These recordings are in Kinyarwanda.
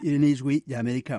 የኔዝዌ የአሜሪካ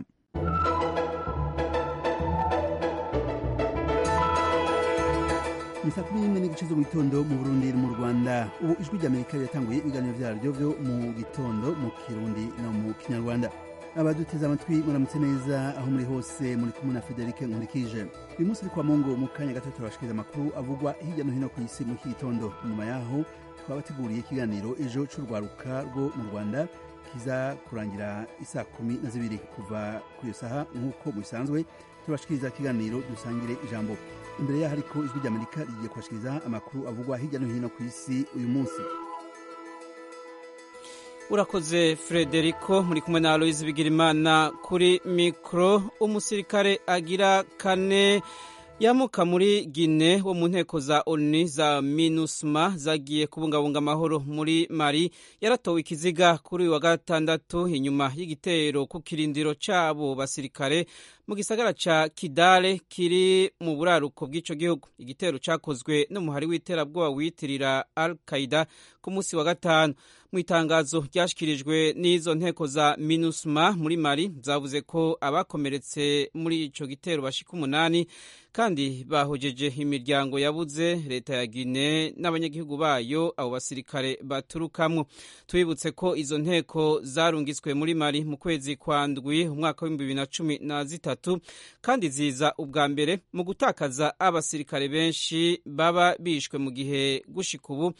Misafiri ni igice zo mu gitondo mu Burundi no mu Rwanda. Ubu ijwi ry'Amerika ryatanguye ibiganiro vyaryo vyo mu gitondo mu Kirundi no mu Kinyarwanda. Abaduteze amatwi muramutse neza aho muri hose muri kumwe na Federike Nkurikije. Uyu munsi kwa Mongo mu kanya gato turabashikiriza amakuru avugwa hirya no hino ku isi mu gitondo. Nyuma yaho twabateguriye ikiganiro ejo c'urwaruka rwo mu Rwanda kiza kurangira isaa kumi na zibiri kuva ku iyo saha nk'uko mubisanzwe turabashikiriza ikiganiro dusangire ijambo imbere yaho ariko ijwi ry'amerika rigiye kubashikiriza amakuru avugwa hirya no hino ku isi uyu munsi urakoze frederiko muri kumwe na aloise bigirimana kuri mikoro umusirikare agira kane yamuka muri gine wo mu nteko za oni za minusma zagiye kubungabunga amahoro muri mari yaratowe ikiziga kuri wa gatandatu inyuma y'igitero ku kirindiro cy'abo basirikare mu gisagara ca kidale kiri mu buraruko bw'ico gihugu igitero cakozwe n'umuhari w'iterabwoba wiyitirira al qaida ku munsi wa gatanu mu itangazo ryashikirijwe n'izo nteko za minusma muri mari zavuze ko abakomeretse muri ico gitero bashika umunani kandi bahojeje imiryango yabuze leta ya gine n'abanyagihugu bayo abo basirikare baturukamwo tubibutse ko izo nteko zarungitswe muri mari mu kwezi kwa ndwi umwaka w'ibihumbi bibiri na cumi na zitatu kandi ziza ubwa mbere mu gutakaza abasirikare benshi baba bishwe mu gihe gushika ubu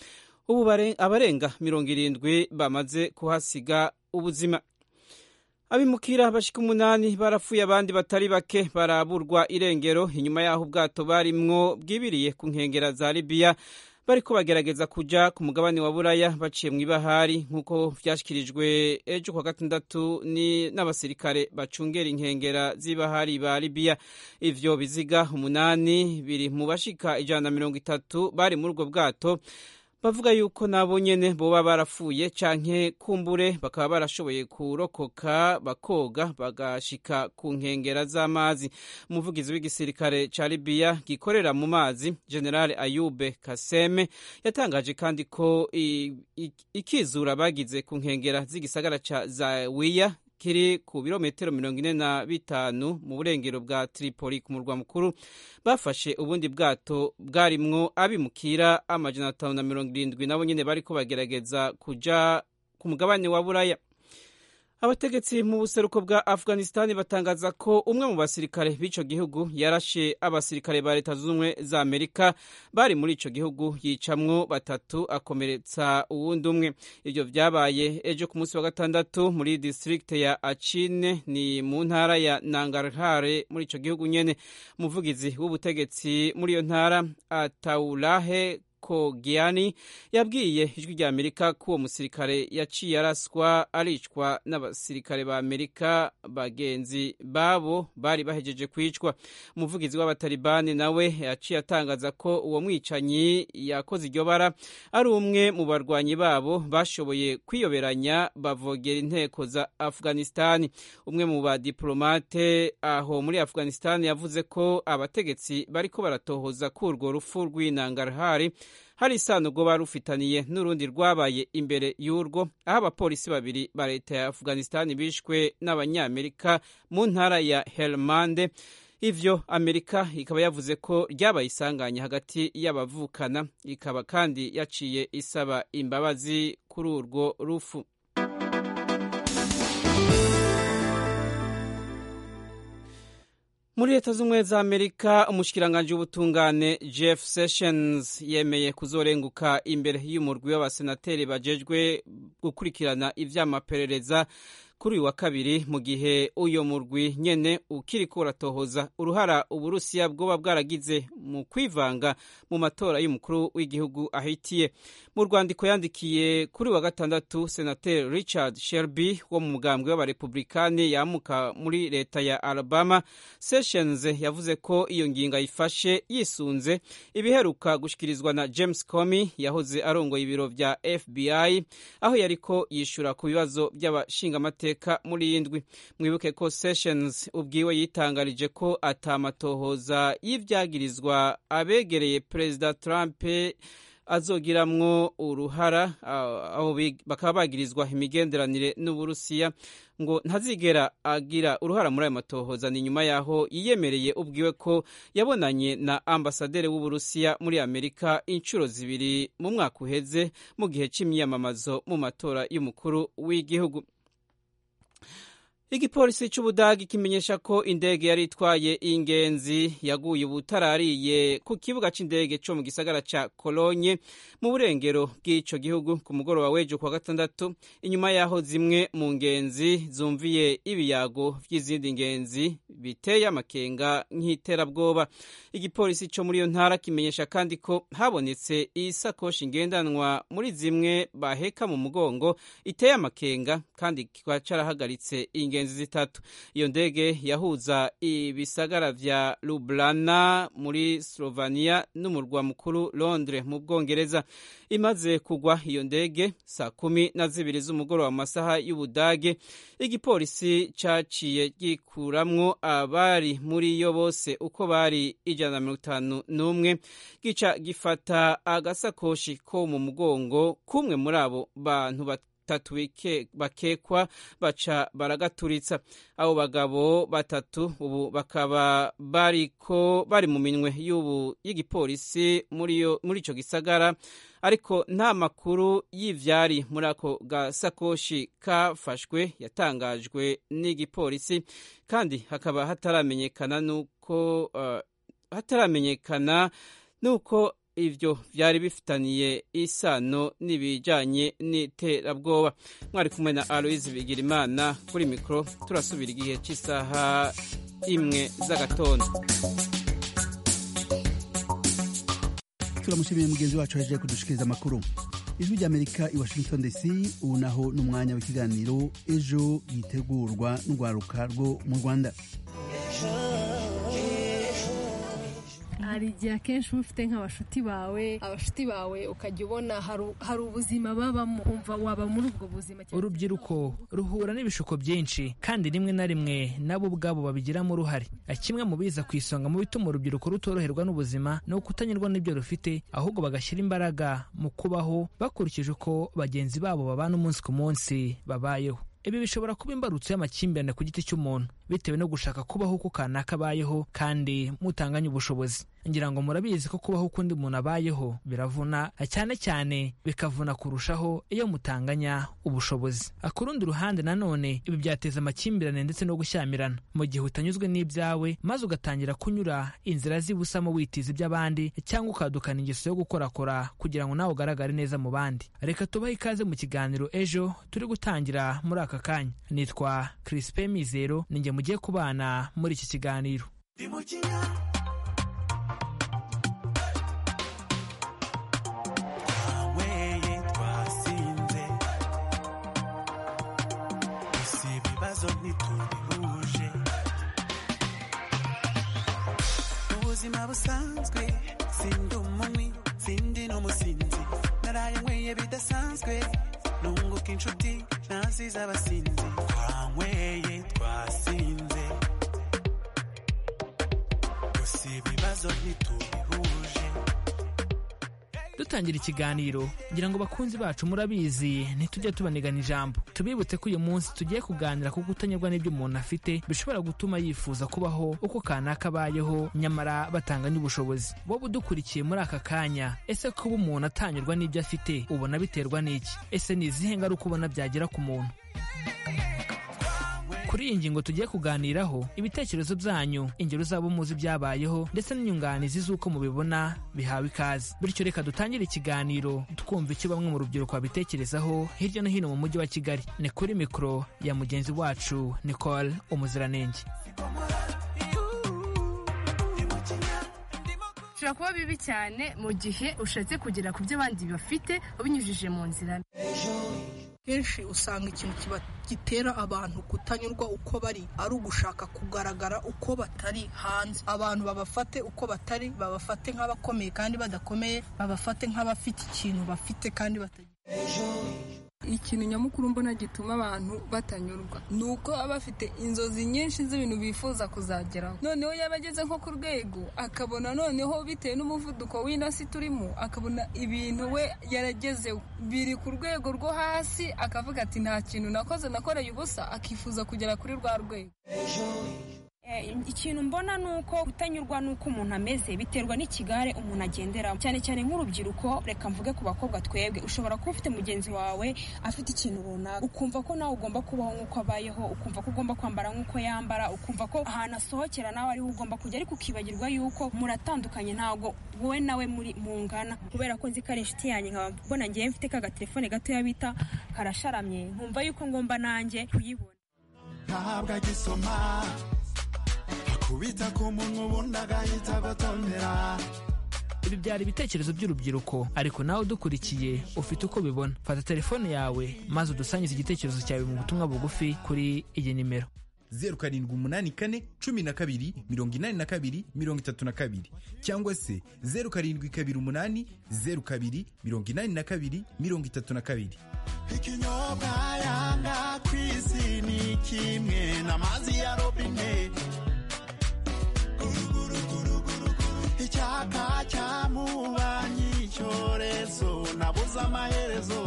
ubu abarenga mirongo irindwi bamaze kuhasiga ubuzima abimukira bashika umunani barapfuye abandi batari bake baraburwa irengero inyuma y'aho ubwato barimwo bwibiriye ku nkengera za libiya bariko bagerageza kuja ku mugabane wa buraya baciye mu ibahari nk'uko vyashikirijwe ejo kwa gatandatu n'abasirikare bacungera inkengera z'ibahari ba libiya ivyo biziga umunani biri mu bashika ijana na mirongo itatu bari muri ubwo bwato bavuga yuko nabo nyene boba barapfuye canke kumbure bakaba barashoboye kurokoka bakoga bagashika ku nkengera z'amazi umuvugizi w'igisirikare ca Libya gikorera mu mazi General Ayube Kaseme yatangaje kandi ko ikizura bagize ku nkengera z'igisagara ca Zawiya kiri ku birometero mirongo ine na bitanu mu burengero bwa Tripoli ku murwa mukuru bafashe ubundi bwato bwarimwo abimukira amajana atanu na mirongo irindwi nabo nyene bariko bagerageza kuja ku mugabane wa Buraya abategetsi mu buseruko bwa afghanistan batangaza ko umwe mu basirikare b'ico gihugu yarashe abasirikare ba leta z'ubumwe za amerika bari muri ico gihugu yicamwo batatu akomeretsa uwundi umwe ivyo vyabaye ejo ku munsi wa gatandatu muri distrikte ya achine ni mu ntara ya nangarhare muri ico gihugu nyene umuvugizi w'ubutegetsi muri iyo ntara ataulahe Kogiani yabwiye ijwi rya Amerika ko uwo musirikare yaciye araswa aricwa n'abasirikare ba Amerika bagenzi babo bari bahejeje kwicwa umuvugizi w'abatalibani nawe yaciye atangaza ko uwo mwicanyi yakoze iryo bara ari umwe mu barwanyi babo bashoboye kwiyoberanya bavogera inteko za Afghanistan umwe mu badiplomate aho muri Afghanistan yavuze ko abategetsi bariko baratohoza kurwo rupfu rw'inangarhari hari isano ubwo bari rufitaniye n'urundi rwabaye imbere y'urwo aho abapolisi babiri ba leta ya afghanistan bishwe n'abanyamerika mu ntara ya helmande ivyo amerika ikaba yavuze ko ryabaye isanganya hagati y'abavukana ikaba kandi yaciye isaba imbabazi kuri urwo rufu muri leta z'ubumwe za amerika umushikiranganji w'ubutungane jeff sessions yemeye kuzorenguka imbere y'umurwi w'abasenateri bajejwe gukurikirana ivy'amaperereza kuri uyu wa kabiri mu gihe uyo murwi nyene ukiriko uratohoza uruhara uburusiya bwoba bwaragize mu kwivanga mu matora y'umukuru w'igihugu ahitiye mu rwandiko yandikiye kuri wa gatandatu senateri richard shelby wo mu mugambwe w'abarepublikani yamuka muri leta ya alabama sessions yavuze ko iyo ngingo ayifashe yisunze ibiheruka gushikirizwa na james comey yahoze arongoye ibiro vya fbi aho yariko yishura ku bibazo by'abashingamateka muri iyi ndwi mwibuke ko sessions ubwiwe yitangarije ko atamatohoza y'ibyagirizwa abegereye perezida trump azogiramwo uruhara aho bakaba bagirizwa imigenderanire n'uburusiya ngo ntazigera agira uruhara muri ayo matohoza ni nyuma yaho yiyemereye ubwiwe ko yabonanye na ambasaderi w'uburusiya muri amerika inshuro zibiri mu mwaka uheze mu gihe c'imyiyamamazo mu matora y'umukuru w'igihugu igipolisi c'ubudagi kimenyesha ko indege yari itwaye ingenzi yaguye ubutarariye ku kibuga c'indege co mu gisagara ca kolonye mu burengero bw'ico gihugu ku mugoroba w'ejo kuwa gatandatu inyuma yaho zimwe mu ngenzi zumviye ibiyago vy'izindi ngenzi biteye amakenga nk'iterabwoba igipolisi co muri iyo ntara kimenyesha kandi ko habonetse isakoshi ngendanwa muri zimwe baheka mu mugongo iteye amakenga kandi kikaba carahagaritse ingenzi ingenzi zitatu iyo ndege yahuza ibisagara vya Lublana muri Slovenia n'umurwa mukuru Londres mu Bwongereza imaze kugwa iyo ndege saa kumi na zibiri z'umugoroba mu masaha y'Ubudage igipolisi caciye gikuramwo abari muri yo bose uko bari ijana na mirongo itanu n'umwe gica gifata agasakoshi ko mu mugongo kumwe muri abo bantu batatu bakekwa baca baragaturitsa abo bagabo batatu ubu bakaba bariko bari mu minwe y'ubu y'igipolisi muri ico gisagara ariko nta makuru y'ivyari muri ako gasakoshi kafashwe yatangajwe n'igipolisi kandi hakaba hataramenyekana nuko uh, hataramenyekana nuko ivyo vyari bifitaniye isano n'ibijanye n'iterabwoba mwari kumwe na aloise bigirimana kuri mikoro turasubira igihe cy'isaha imwe z'agatondo turamushimiye mugenzi wacu yaje kudushikiriza amakuru ijwi ry'amerika i washington dc ubu naho ni umwanya w'ikiganiro ejo yitegurwa n'urwaruka rwo mu rwanda hari igihe akenshi uba ufite nk'abashuti bawe abashuti bawe ukajya ubona hari ubuzima babamo umva waba muri ubwo buzima urubyiruko ruhura n'ibishuko byinshi kandi rimwe na rimwe nabo ubwabo babigiramo uruhare kimwe mu biza ku isonga mu bituma urubyiruko rutoroherwa n'ubuzima ni ukutanyurwa n'ibyo rufite ahubwo bagashyira imbaraga mu kubaho bakurikije uko bagenzi babo babana umunsi ku munsi babayeho ibi bishobora kuba imbarutso y'amakimbirane ku giti cy'umuntu bitewe no gushaka kubaho uko kanaka abayeho kandi mutanganye ubushobozi ngira ngo murabizi ko kubaho uko undi muntu abayeho biravuna cyane cyane bikavuna kurushaho iyo mutanganya ubushobozi ku rundi ruhande nanone ibi byateza amakimbirane ndetse no gushyamirana mu gihe utanyuzwe n'ibyawe maze ugatangira kunyura inzira z'ibusamo witiza iby'abandi cyangwa ukadukana ingeso yo gukorakora kugira ngo nawe ugaragare neza mu bandi reka tubahe ikaze mu kiganiro ejo turi gutangira muri aka kanya nitwa Crispe Mizero ni njye mugiye kubana muri iki kiganiro ubuzima busanzwe sindi umunywi sindi n'umusinzi naraye nkweye bidasanzwe nunguka inshuti naziza abasinzi twanyweye twasinze gusa ibibazo ntitubihuje dutangira ikiganiro ngira ngo bakunzi bacu murabizi ntitujya tubanigana ijambo tubibutse ko uyu munsi tugiye kuganira ku kutanyurwa n'ibyo umuntu afite bishobora gutuma yifuza kubaho uko kanaka abayeho nyamara batanganya ubushobozi wowe udukurikiye muri aka kanya ese kuba umuntu atanyurwa n'ibyo afite ubona biterwa n'iki ese ni izihe ngaruka ubona byagera ku muntu kuri iyi ngingo tugiye kuganiraho ibitekerezo byanyu ingero zabo muzi byabayeho ndetse n'inyunganizi z'uko mubibona bihawe ikaze bityo reka dutangire ikiganiro twumva icyo bamwe mu rubyiruko babitekerezaho hirya no hino mu mujyi wa kigali ni kuri mikoro ya mugenzi wacu nicole umuziranenge bishobora kuba bibi cyane mu gihe ushatse kugera ku byo abandi bafite ubinyujije mu nzira kenshi usanga ikintu gitera abantu kutanyurwa uko bari ari ugushaka kugaragara uko batari hanze abantu babafate uko batari babafate nk'abakomeye kandi badakomeye babafate nk'abafite ikintu bafite kandi batagira ikintu nyamukuru mbona gituma abantu batanyurwa ni uko aba afite inzozi nyinshi z'ibintu bifuza kuzageraho noneho yaba ageze nko ku rwego akabona noneho bitewe n'umuvuduko w'inosi turimo akabona ibintu we yaragezeho biri ku rwego rwo hasi akavuga ati nta kintu nakoze nakoreye ubusa akifuza kugera kuri rwa rwego Eh, ikintu mbona ni uko kutanyurwa n'uko umuntu ameze biterwa n'ikigare umuntu agenderamo cyane cyane nk'urubyiruko reka mvuge ku bakobwa twebwe ushobora kuba ufite mugenzi wawe afite ikintu runaka ukumva ko nawe ugomba kubaho nk'uko abayeho ukumva ko ugomba kwambara nk'uko yambara ukumva ko ahantu asohokera nawe ariho ugomba kujya ariko ukibagirwa yuko muratandukanye ntabwo wowe nawe muri mungana kubera ko nzi ko ari inshuti yanjye nkaba mbona ngewe mfite ka gatelefone gatoya bita karasharamye nkumva yuko ngomba nanjye kuyibona ntabwo agisoma akubita ku munwa ubundi agahita agotomera ibi byari ibitekerezo by'urubyiruko ariko nawe udukurikiye ufite uko ubibona fata telefone yawe maze udusangize igitekerezo cyawe mu butumwa bugufi kuri iyi nimero zeru karindwi umunani kane cumi na kabiri mirongo inani na kabiri mirongo itatu na kabiri cyangwa se zeru karindwi kabiri umunani zeru kabiri mirongo inani na kabiri mirongo itatu na kabiri ikinyobwa yanga ku isi ni kimwe n'amazi ya robine Guruguruguruguru, icyaka cyamubanyi icyorezo nabuze amaherezo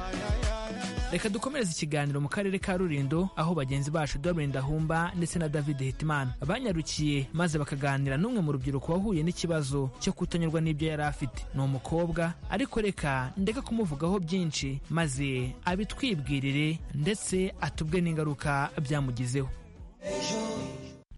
Ay, ay, ay, ay, ay. reka dukomereze ikiganiro mu karere ka rurindo aho bagenzi bacu Dorian Dahumba ndetse na david hitimana banyarukiye maze bakaganira n'umwe mu rubyiruko wahuye n'ikibazo cyo kutanyurwa n'ibyo yari afite ni umukobwa ariko reka ndeka kumuvugaho byinshi maze abitwibwirire ndetse atubwe n'ingaruka byamugizeho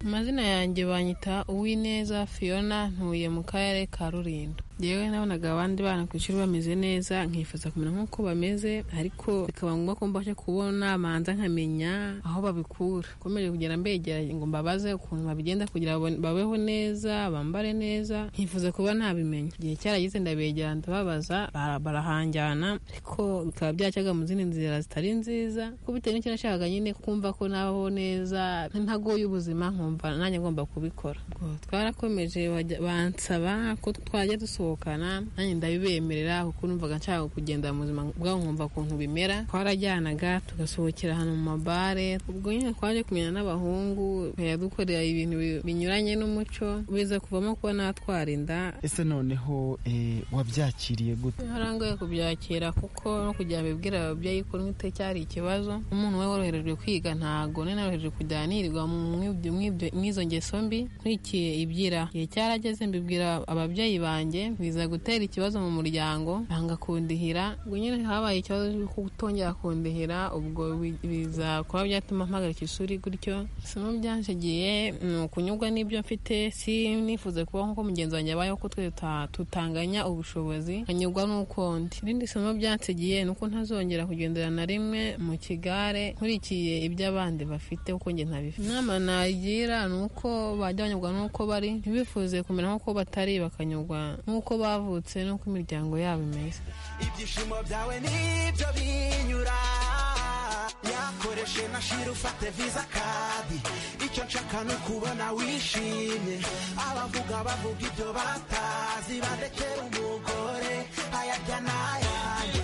amazina yanjye banyita uwineza fiona ntuye mu karere ka rurindo yewe nabonaga abandi bana ku ishuri bameze neza nkifuza kumenya nk'uko bameze ariko bikaba ngombwa ko mbasha kubona manza nkamenya aho babikura nkomeje kugenda mbegera ngo mbabaze ukuntu babigenda kugira ngo babeho neza bambare neza nkifuza kuba ntabimenya igihe cyarageze ndabegera ndababaza bara- barahanjyana ariko bikaba byacaga mu zindi nzira zitari nziza kuko bitewe n'icyo nashakaga nyine kumva ko nabaho neza ntagoye ubuzima nkumva nanjye ngomba kubikora ubwo twarakomeje bajya- bansaba ko twajya dusohoka gusohokana nanjye ndabibemerera kuko numvaga nshaka kugenda mu buzima bwabo nkumva ukuntu bimera twarajyanaga tugasohokera ahantu mu mabare ubwo nyine twaje kumenya n'abahungu tukajya dukorera ibintu bi- binyuranye n'umuco biza kuvamo kuba natwarinda ese noneho eh, wabyakiriye gute harangoye kubyakira kuko no kugira bibwira ababyeyi ko nite cyari ikibazo umuntu we woroherejwe kwiga ntago ninorohereje kujyana nirirwa mu mwibyo- mwibyo- mwizo ngeso mbi nkurikiye ibyira igihe cyarageze mbibwira ababyeyi banjye biza gutera ikibazo mu muryango banga kundihira ubwo nyine habaye ikibazo cyo kutongera kundihira ubwo bi- biza kuba byatuma mpagarika ishuri gutyo isomo byanshigiye ni ukunyurwa n'ibyo mfite si nifuze kubaho nk'uko mugenzi wanjye abayeho ko twese tuta- tutanganya ubushobozi nkanyurwa n'uko ndi irindi somo byansigiye ni uko ntazongera kugendera na rimwe mu kigare nkurikiye iby'abandi bafite kuko njye ntabifite inama nagira ni uko bajya banyurwa n'uko bari ntibifuze kumera nk'uko batari bakanyurwa n'uko bavutse n'uko imiryango yabo imeze ibyishimo byawe nibyo binyura yakoreshe na shira ufate viza kadi icyo nshaka ni ukubona wishimye abavuga bavuga ibyo batazi bandekera umugore ayarya n'ayanjye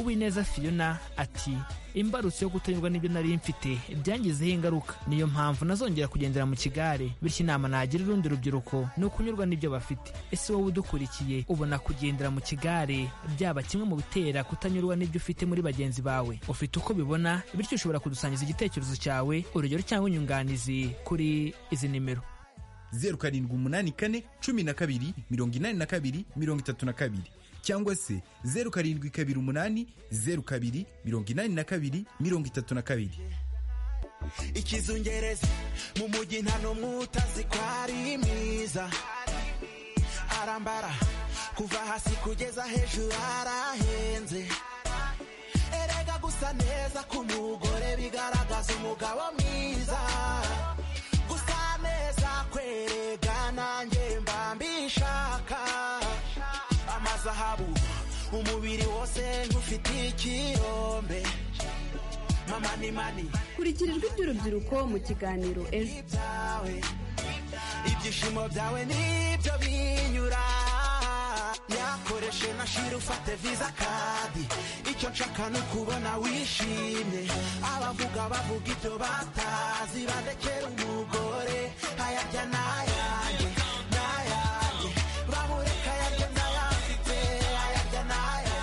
uwineza fiona ati imbarutso yo kutanyurwa n'ibyo nari mfite byangizeho ingaruka niyo mpamvu nazongera kugendera mu kigare bityo inama nagira urundi rubyiruko ni ukunyurwa n'ibyo bafite ese wowe udukurikiye ubona kugendera mu kigare byaba kimwe mu bitera kutanyurwa n'ibyo ufite muri bagenzi bawe ufite uko ubibona bityo ushobora kudusangiza igitekerezo cyawe urugero cyangwa inyunganizi kuri izi nimero zeru karindwi umunani kane cumi na kabiri mirongo inani na kabiri mirongo itatu na kabiri cyangwa se zeru karindwi kabiri umunani zeru kabiri mirongo inani na kabiri mirongo itatu na kabiri ikizungereza mu mujyi nta n'umwe utazi ko ari mwiza arambara kuva hasi kugeza hejuru arahenze erega gusa neza k'umugore bigaragaza umugabo mwiza gusa neza kwerega nanjye mba mbishaka amazahabu umubiri wose nk'ufite ikirombe mama ni mani kurikira ijwi ry'urubyiruko mu kiganiro ejo byawe ibyishimo byawe nibyo binyura yakoreshe na shira ufate viza kadi icyo nshaka ni ukubona wishimye abavuga bavuga ibyo batazi badekera umugore ayarya n'ayanjye n'ayanjye bamureka ayarya n'ayafite ayarya n'ayanjye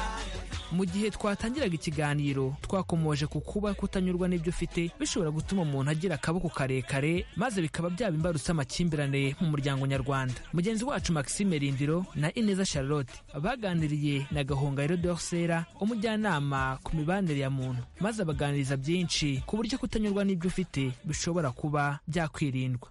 mu gihe twatangiraga ikiganiro twakomoje ku kuba kutanyurwa n'ibyo ufite bishobora gutuma umuntu agira akaboko karekare maze bikaba byaba imbarutse amakimbirane mu muryango nyarwanda mugenzi wacu maxime rindiro na ineza charlotte baganiriye na gahongayiro dorsera umujyanama ku mibanire ya muntu maze abaganiriza byinshi ku buryo kutanyurwa n'ibyo ufite bishobora kuba byakwirindwa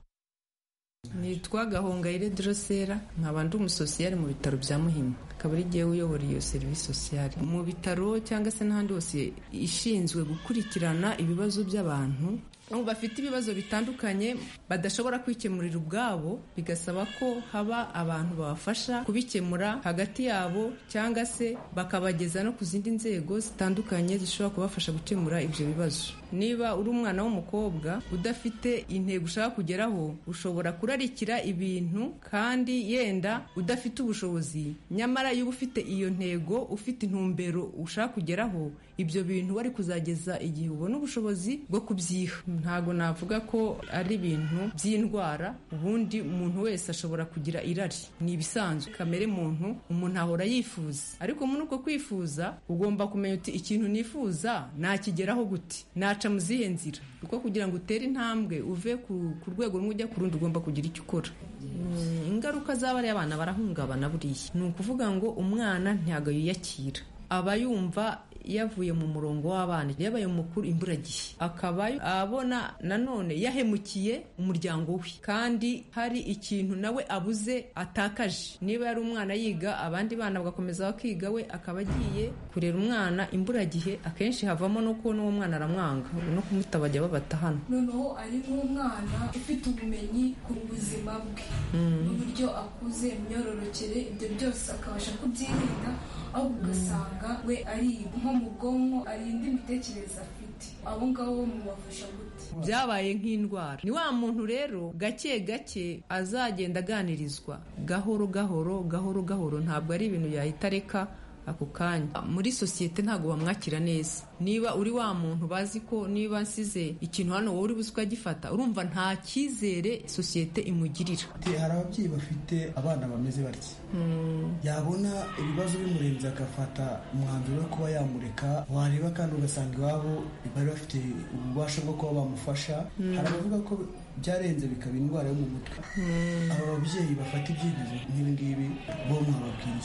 nitwa gahongayire dorosera nkaba ndi umusosiyari mu bitaro bya muhima akaba ari jyewe uyobora iyo serivisi sosiyari mu bitaro cyangwa se n'ahandi hose ishinzwe gukurikirana ibibazo by'abantu aho bafite ibibazo bitandukanye badashobora kwikemurira ubwabo bigasaba ko haba abantu babafasha kubikemura hagati yabo cyangwa se bakabageza no ku zindi nzego zitandukanye zishobora kubafasha gukemura ibyo bibazo niba uri umwana w'umukobwa udafite intego ushaka kugeraho ushobora kurarikira ibintu kandi yenda udafite ubushobozi nyamara iyo uba ufite iyo ntego ufite intumbero ushaka kugeraho ibyo bintu wari kuzageza igihe ubona ubushobozi bwo kubyiha ntabwo navuga ko ari ibintu by'indwara ubundi umuntu wese ashobora kugira irari ni ibisanzwe kamere muntu umuntu ahora yifuza ariko muri uko kwifuza ugomba kumenya uti ikintu nifuza nakigeraho gute naca mu zihe nzira kuko kugira ngo utere intambwe uve ku- ku rwego rumwe ujya ku rundi ugomba kugira icyo ukora Mm, ingaruka z'abari abana barahungabana buriya ni ukuvuga ngo umwana ntabwo yiyakira aba yumva yavuye mu murongo w'abana yabaye umukuru imburagihe akaba abona nanone yahemukiye umuryango we kandi hari ikintu nawe abuze atakaje niba yari umwana yiga abandi bana bagakomeza bakiga we akaba agiye kurera umwana imburagihe akenshi havamo no kubona uwo mwana aramwanga no kumutaba bajya babata hano noneho ari nk'umwana ufite ubumenyi ku buzima bwe Mm. n'uburyo akuze imyororokere ibyo byose akabasha kubyirinda aho ugasanga we ari nko mu bwonko ari indi mitekerereze afite abo ngabo mubafasha gute byabaye nk'indwara ni wa muntu rero gake gake azagenda aganirizwa gahoro gahoro gahoro gahoro ntabwo ari ibintu yahita areka ako kanya muri sosiyete ntabwo bamwakira neza niba uri wa muntu bazi ko niba nsize ikintu hano wowe uri buze ukagifata urumva nta cyizere sosiyete imugirira Ati, hari ababyeyi bafite abana bameze batya Hmm. yabona ibibazo bimurenze agafata umwanzuro wo kuba yamureka wareba kandi ugasanga iwabo bari bafite ububasha bwo kuba bamufasha Mm. hari abavuga ko byarenze bikaba indwara yo mu mutwe Mm. aba babyeyi bafata ibyemezo nk'ibingibi bo mwababwiye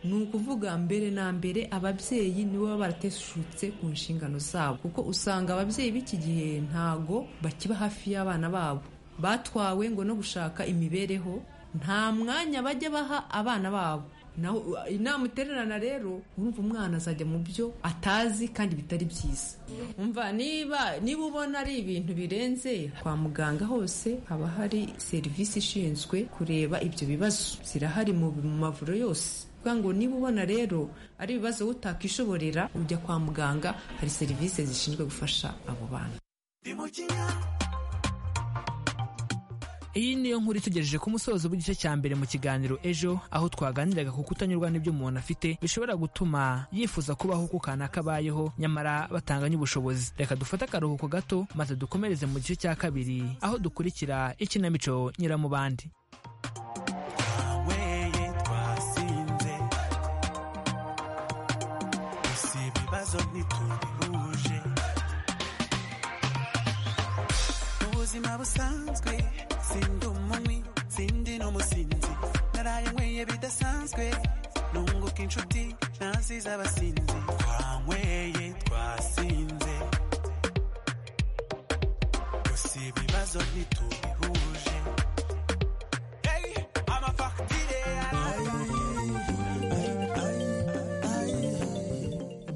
ni ukuvuga mbere na mbere ababyeyi nibo baba barateshutse ku nshingano zabo kuko usanga ababyeyi b'iki gihe ntago bakiba hafi y'abana babo batwawe ngo no gushaka imibereho nta mwanya bajya baha abana babo naho inama itererana rero urumva umwana azajya mu byo atazi kandi bitari byiza umva niba niba ubona ari ibintu birenze kwa muganga hose haba hari serivisi ishinzwe kureba ibyo bibazo zirahari mu mu mavuriro yose kuvuga ngo niba ubona rero ari ibibazo wowe utakishoborera ujya kwa muganga hari serivisi zishinzwe gufasha abo bana Iyi niyo nkuru itugejeje ku musozo w'igice cya mbere mu kiganiro ejo aho twaganiraga ku kutanyurwa n'ibyo umuntu afite bishobora gutuma yifuza kubaho uko kanaka abayeho nyamara batanganye ubushobozi reka dufate akaruhuko gato maze dukomereze mu gice cya kabiri aho dukurikira ikinamico nyiramubandi weye twasinze gusa ibibazo ntitubihuje ubuzima busanzwe sindi umunywi sindi n'umusinzi naraye nyweye bidasanzwe nunguka inshuti naziza abasinzi twanyweye twasinze gusa ibibazo ntitubihuje Hey, amafagitire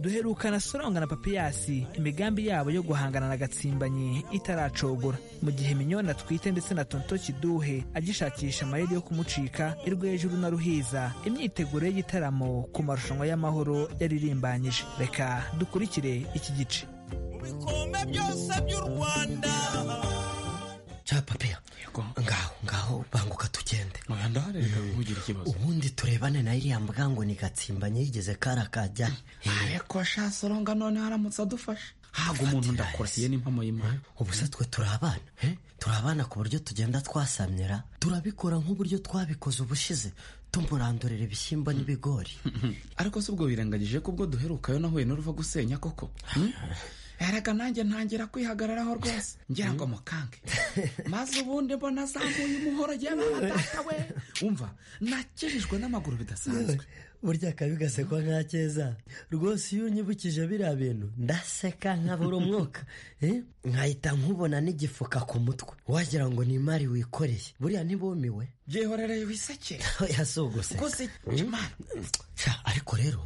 duherukana soronga na papiyasi imigambi yabo yo guhangana na gatsimbanye itaracogora mu gihe minyona twite ndetse na tonto kiduhe agishakisha amayeri yo kumucika irwejuru na ruhiza imyiteguro y'igitaramo ku marushanwa y'amahoro yaririmbanyije reka dukurikire iki gice ibikombe byose by'u rwanda cya papiya ngaho ngaho banguka tugende reka ntugire ikibazo ubundi turebane na iriya mbwa ngo ni gatsimbanye yigeze karakajya ariko shasoronga none haramutse adufasha ntabwo umuntu ndakurahiye n'impamo y'imana ubu se twe turi abana eh? turi abana ku buryo tugenda twasamyira turabikora nk'uburyo twabikoze ubushize tumurandurira ibishyimbo n'ibigori ariko si ubwo wirengagije ko ubwo duherukayo nahuye n'uruva gusenya koko erega nanjye ntangira kwihagararaho rwose ngira ngo mukange maze ubundi mbona azamuye umuhoro agiye n'amatata we umva nakijijwe n'amaguru bidasanzwe burya akabigasekwa nka keza rwose iyo unyibukije biriya bintu ndaseka nkabura umwuka eh? nkahita nkubona n'igifuka ku mutwe wagira ngo ni imari wikoreye buriya ntibumiwe byihorereye wisekere oya si uguseka gusa Sha, ariko rero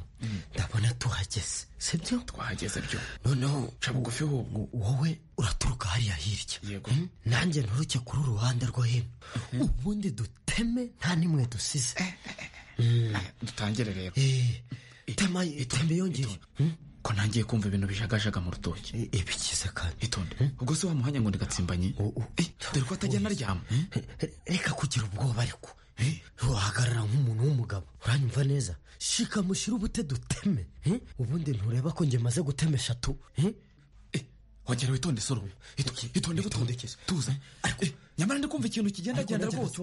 ndabona tuhageze sibyo twahageze byo noneho ca bugufi ahubwo wowe uraturuka hariya hirya yego Hmm? nanjye nturuke kuri uruhande rwo hino ubundi duteme nta n'imwe dusize Hmm. dutangire rero Eh, tema tema yongere Hmm? ko ntangiye kumva ibintu bijagajaga mu rutoki ibikize kandi itonde ubwo se wamuhanya ngo ndigatsimbanye Eh, dore ko atajya anaryama hmm? reka kugira ubwoba ariko Eh, wahagarara nk'umuntu w'umugabo uranyumva neza shika mushyire ubute duteme Eh, ubundi ntureba ko njye maze gutema eshatu Eh? wongera witonde soromu itonde gutondekeza tuza ariko nyamara ndi kumva ikintu kigendagenda Ariko rwose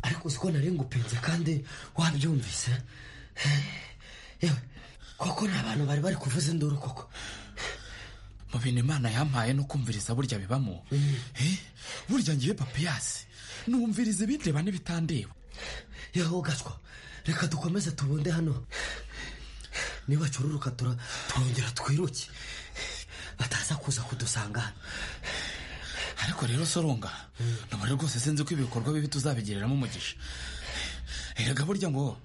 ariko uzi ko nari ngupenze kandi wabyumvise yewe koko ni abantu bari bari kuvuza induru koko mu bintu imana yampaye no kumviriza burya bibamo Eh, burya ngiye papiyasi numviriza ibindeba n'ibitandeba yewe gaswa reka dukomeze tubunde hano niba cururuka tura- turongera twiruke bataza kuza kudusanga hano ariko rero soronga nubwo rwose sinzi ko ibikorwa bibi tuzabigereramo umugisha erega burya ngo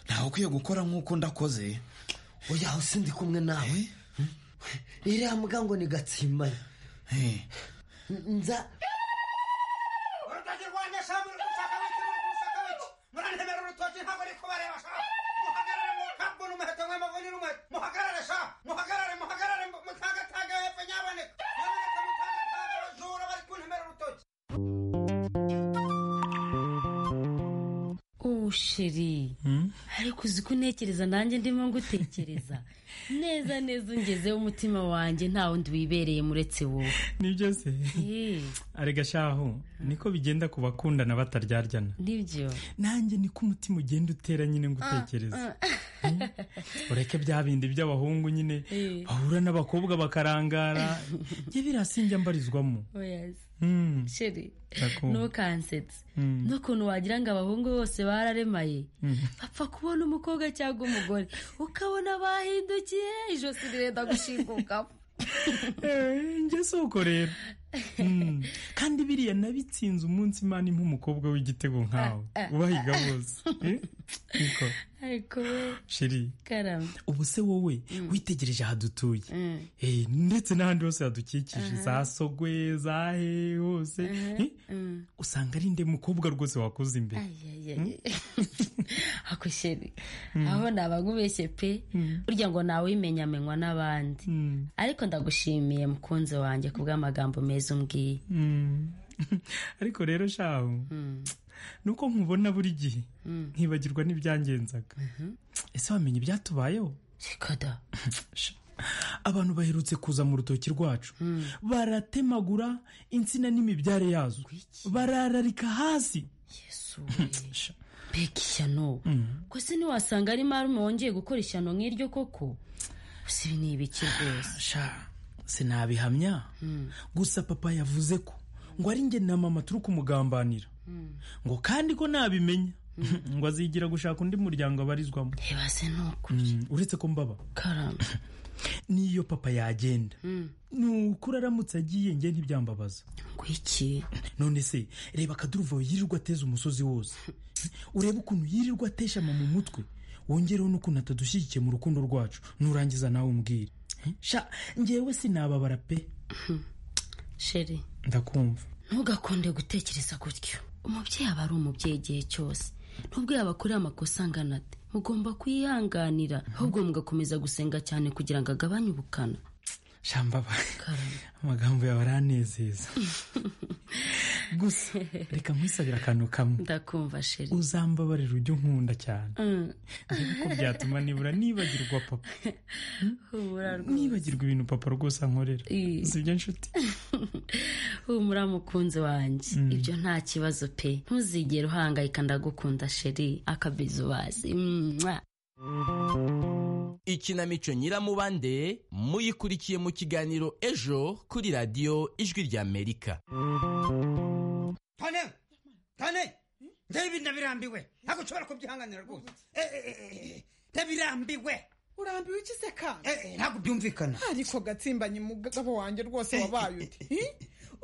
ntawe ukwiye gukora nk'uko ndakoze oya usi ndi kumwe nawe Hmm? iriya mbwa ngo ni gatsimbanye N- nza usheri ariko uzi ko untekereza nanjye ndimo ngutekereza neza neza ungezeho umutima wanjye nta wundi wibereye muretse wowe nibyo se Eh, arega shaho niko bigenda ku bakundana bataryaryana nibyo nanjye niko umutima ugenda utera nyine ngo utekereze ureke bya bindi by'abahungu nyine Eh. bahura n'abakobwa bakarangara njye biriya sinjya mbarizwamo Oya se. Hmm. sheri Ndakunda. ntukansetse Mm. n'ukuntu wagira ngo abahungu bose bararemaye bapfa kubona umukobwa cyangwa umugore ukabona bahindukiye ijosi rirenda gushingukamo Eh, njye si uko rero Hmm. kandi biriya nabitsinze umunsi imana impa umukobwa w'igitego nkawe Ah, ah, ubahiga ah. bose Eh? Niko. ariko we sheri karame ubu se wowe witegereje aha dutuye Eh, ndetse n'ahandi hose hadukikije Aha. za sogwe za he hose Aha, Eh, usanga ari nde mukobwa rwose wakoze imbere ako sheri aho nabagubeshye pe burya ngo nawe wimenyamenywa n'abandi ariko ndagushimiye mukunzi wanjye kubw'amagambo meza umbwiye Mm. ariko rero shaho nuko nkubona buri gihe nkibagirwa n'ibyangenzaga ese wamenye ibyatubayeho sikada abantu baherutse kuza mu rutoki rwacu baratemagura insina n'imibyare yazo barararika hasi Sha. mbega ishyano kose ntiwasanga ari marume wongeye gukora ishyano nk'iryo koko gusa ibi ni ibiki rwose sinabihamya gusa papa yavuze ko ngo ari njye na mama turi kumugambanira ngo kandi ko nabimenya ngo azigira gushaka undi muryango abarizwamo ntibaze Mm, uretse ko mbaba karamba n'iyo papa yagenda Mm. nukuri aramutse agiye njye ntibyambabaza ngwiki none se reba akaduruvayo yirirwa ateza umusozi wose urebe ukuntu yirirwa ateshama mu mutwe wongereho n'ukuntu atadushyigikiye mu rukundo rwacu nurangiza nawe umbwire sha njyewe sinababara pe sheri ndakumva ntugakunde gutekereza gutyo umubyeyi aba ari umubyeyi igihe cyose nubwo yabakorera amakosa angana ate mugomba kuyihanganira ahubwo mugakomeza gusenga cyane kugira ngo agabanye ubukana shambaba amagambo yawe aranezeza gusa reka nkwisabire akantu kamwe ndakumva sheri uzambabarira ujya unkunda cyane Mm. dore ko byatuma nibura nibagirwa papa humura rwose nibagirwa ibintu papa rwose ankorera sibyo nshuti humura mukunzi wanjye ibyo nta kibazo pe ntuzigere uhangayika ndagukunda sheri akabizu bazi Mwah. ikinamico nyiramubande muyikurikiye mu kiganiro ejo kuri radiyo ijwi ry'amerika tane tane ndebe ibintu ndabirambiwe ntabwo ushobora kubyihanganira rwose Eh, eh, eh, eh, ndabirambiwe urambiwe iki se kandi ntabwo byumvikana ariko gatsimbanye umugabo wanjye rwose wabaye uti Hi?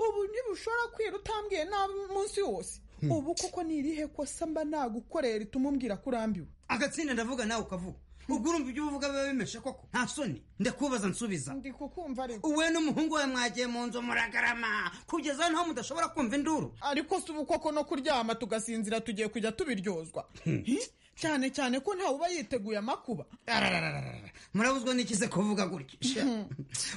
ubu ntibushobora kwira utambwiye nabi umunsi wose Hmm. ubu koko ni irihe kosa mba nagukorera rituma umbwira ko urambiwe agatsinda ndavuga nawe ukavuga ubwo urumva ibyo uvuga biba bimeshe koko nta soni ndakubaza nsubiza ndi kukumva ariko wowe n'umuhungu wawe mwagiye mu nzu muragarama kugeza naho mudashobora kumva induru ariko si ubu koko no kuryama tugasinzira tugiye kujya tubiryozwa Hi? cyane cyane ko ntawe uba yiteguye amakuba Ararararara. murabuzwa n'ikize kuvuga gutya Sha.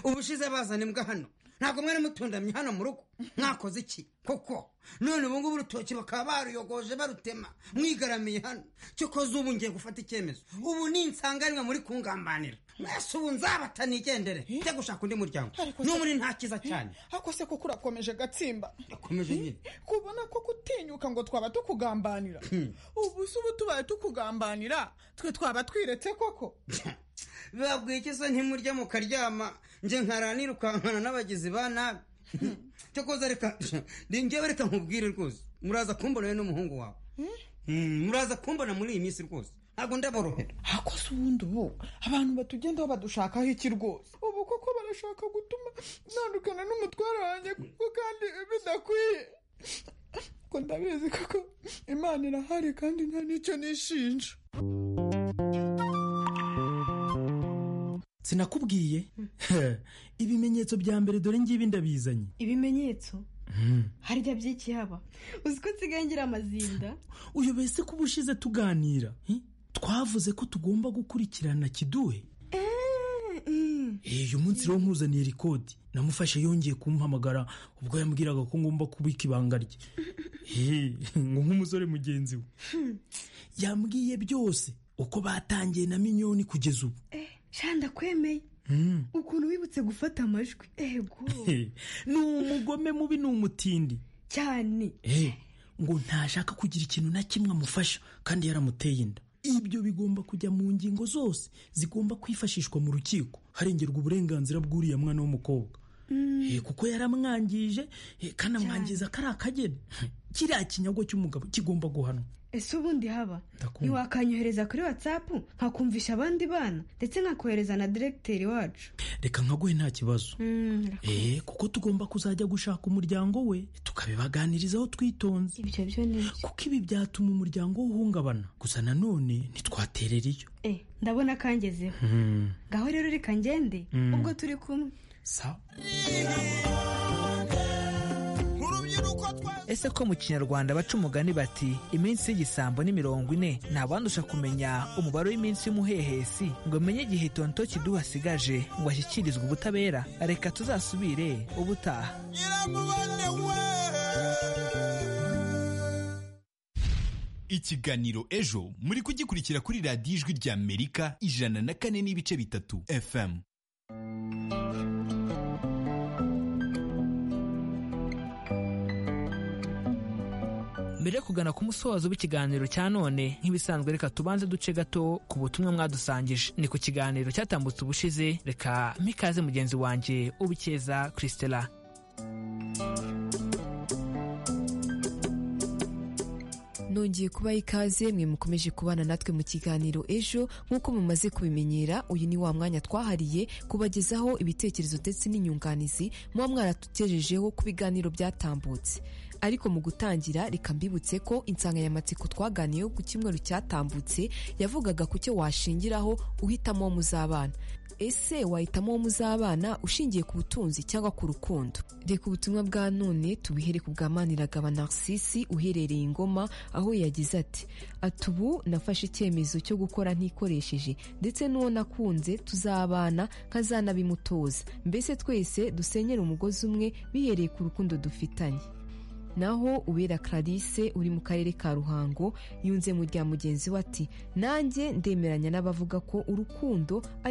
ubushize bazana imbwa hano ntabwo mwari mutundamye hano mu rugo mwakoze iki koko none ubu ngubu urutoki bakaba baruyogoje barutema mwigaramiye hano cyokoze ubu ngiye gufata icyemezo ubu ni insanganwa muri kungambanira mwese ubu nzabata nigendere njya gushaka undi muryango n'umuri nta kiza cyane ako se kuko urakomeje gatsimba akomeje nyine kubona ko gutinyuka ngo twaba tukugambanira ubu si ubu tubaye tukugambanira twe twaba twiretse koko babwiye iki se ntimurya mukaryama nje nkaranira ukankana n'abagizi ba nabi cyokoza reka njyewe reka nkubwire rwose muraza kumbona wowe n'umuhungu wawe Mm, muraza kumbona muri iyi minsi rwose ntabwo ndaborohera akoze ubundi ubu abantu batugendaho badushakaho iki rwose ubu koko barashaka gutuma ntandukana n'umutware wanjye kuko kandi bidakwiye ko ndabizi koko imana irahari kandi nta n'icyo nishinja sinakubwiye ibimenyetso bya mbere dore ngibi ndabizanye ibimenyetso Hmm. harya by'iki haba uzi ko nsigaye ngira amazinda uyobeye se ko ubushize tuganira hi? twavuze ko tugomba gukurikirana kiduhe Eh, uyu munsi rero nkuzaniye rikodi namufashe yongeye kumuhamagara ubwo yambwiraga ko ngomba kubika ibanga rye Eh, ngo nk'umusore mugenzi we yambwiye byose uko batangiye na minyoni kugeza ubu shanda kwemeye Hmm. ukuntu wibutse gufata amajwi ego Eh, ni umugome mubi ni umutindi cyane Eh, ngo ntashaka kugira ikintu na kimwe amufasha kandi yaramuteye inda ibyo bigomba kujya mu ngingo zose zigomba kwifashishwa mu rukiko harengerwa uburenganzira bw'uriya mwana w'umukobwa Eh, kuko yaramwangije eh, kandi amwangiza ko ari akageni kiriya kinyago cy'umugabo kigomba guhanwa ese ubundi haba Ndakunda. ntiwakanyohereza kuri watsapu nkakumvisha abandi bana ndetse nkakohereza na diregiteri wacu reka nkaguhe nta kibazo Mm, Eh, kuko tugomba kuzajya gushaka umuryango we tukabibaganirizaho twitonze ibyo byo ni byo kuko ibi byatuma umuryango we uhungabana gusa nanone ntitwaterera iyo Eh, ndabona kangezeho ngaho rero reka ngende Mm. ubwo turi kumwe sawa ese ko mu kinyarwanda baca umugani bati iminsi y'igisambo ni mirongo ine ntabandusha kumenya umubare w'iminsi y'umuhehesi ngo menye igihe tonto kiduha asigaje ngo ashyikirizwe ubutabera reka tuzasubire ubutaha ikiganiro ejo muri kugikurikira kuri radiyo ijwi ry'amerika ijana na kane n'ibice bitatu fm mbere yo kugana ku musozo w'ikiganiro cya none nk'ibisanzwe reka tubanze duce gato ku butumwa mwadusangije ni ku kiganiro cyatambutse ubushize reka mpikaze mugenzi wanjye ubukeza christela nongeye kubaha ikaze mwe mukomeje kubana natwe mu kiganiro ejo nk'uko mumaze kubimenyera uyu ni wa mwanya twahariye kubagezaho ibitekerezo ndetse n'inyunganizi muba mwaratugejejeho ku biganiro byatambutse ariko mu gutangira reka mbibutse ko insanganyamatsiko twaganiyeho ku cyumweru cyatambutse yavugaga ku cyo washingiraho uhitamo uwo muzabana ese wahitamo uwo muzabana ushingiye ku butunzi cyangwa ku rukundo reka ubutumwa bwa none tubihere ku bwa maniragaba narcisi uherereye ingoma aho yagize ati ati ubu nafashe icyemezo cyo gukora ntikoresheje ndetse n'uwo nakunze tuzabana nkazanabimutoza mbese twese dusenyere umugozi umwe bihereye ku rukundo dufitanye naho uwera Clarisse uri mu karere ka ruhango yunze mu rya mugenzi we ati nanjye ndemeranya n'abavuga ko urukundo ari